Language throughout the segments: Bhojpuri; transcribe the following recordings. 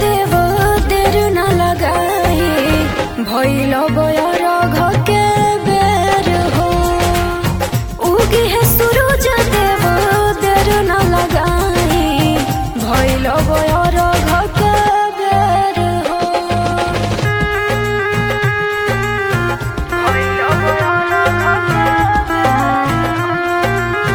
देव देर न लगाई भइल बयर घके बेर हो उगी है सूरज देव देर न लगाई भइल बयर घके बेर हो भइल बयर घके बेर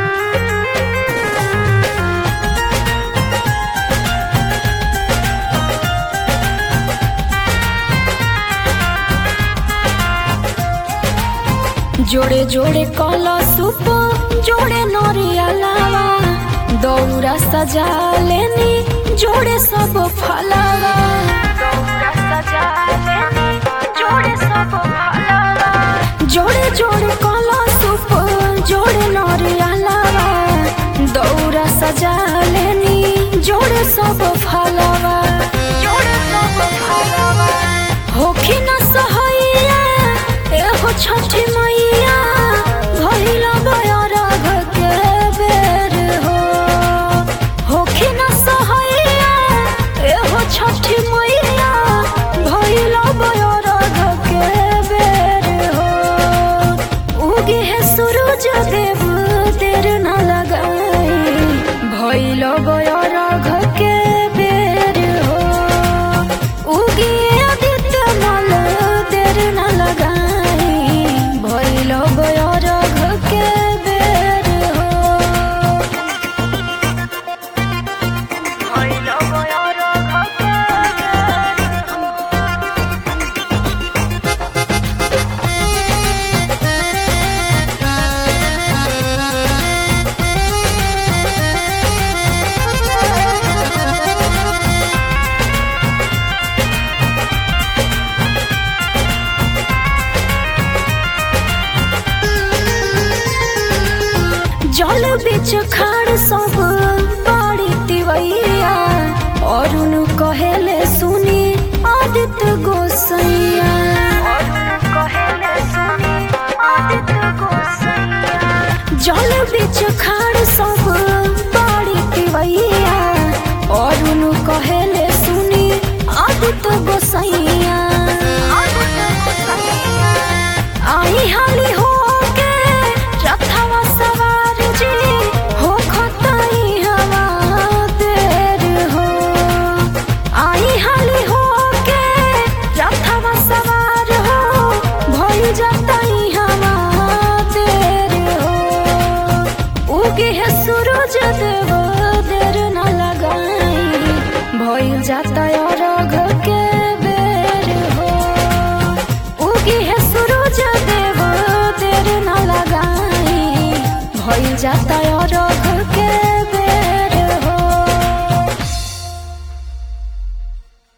जोड़े जोड़े कला सुप जोड़े नरिया लावा दौरा सजा लेनी जोड़े सब फलावा दौरा सजा लेनी जोड़े सब फलावा जोड़े जोड़े कला सुप जोड़े नरिया लावा दौरा सजा लेनी जोड़े सब फलावा जोड़े सब फलावा होखी न सहैया एहो छठी मैया भइल बयर घके बेर हो होखी न सहैया एहो छठी मैया भइल बयर घके बेर हो उगे है सूरज देव देर न लगाई भइल बयर घके बेर हो उगे आदित्य मल देर न लगाई भइल बयर घके बेर हो भइल बयर घके बेर हो जल बिच खाड़ सब बाड़ी तिवैया अरुण कहेले सुनी आदित्य गोसैया जल बिच खाड़ सब बाड़ी तिवैया अरुण कहेले सुनी आदित्य गोसैया आई हाली हो के रथवा सवार जी हो खताई हवा देर हो आई हाली हो के रथवा सवार हो भइल जताई हवा देर हो उगे है सूरज देव देर न लगाई भइल जाता और के बेर हो उगी है सूरज देव देर न लगाई भइल जाता और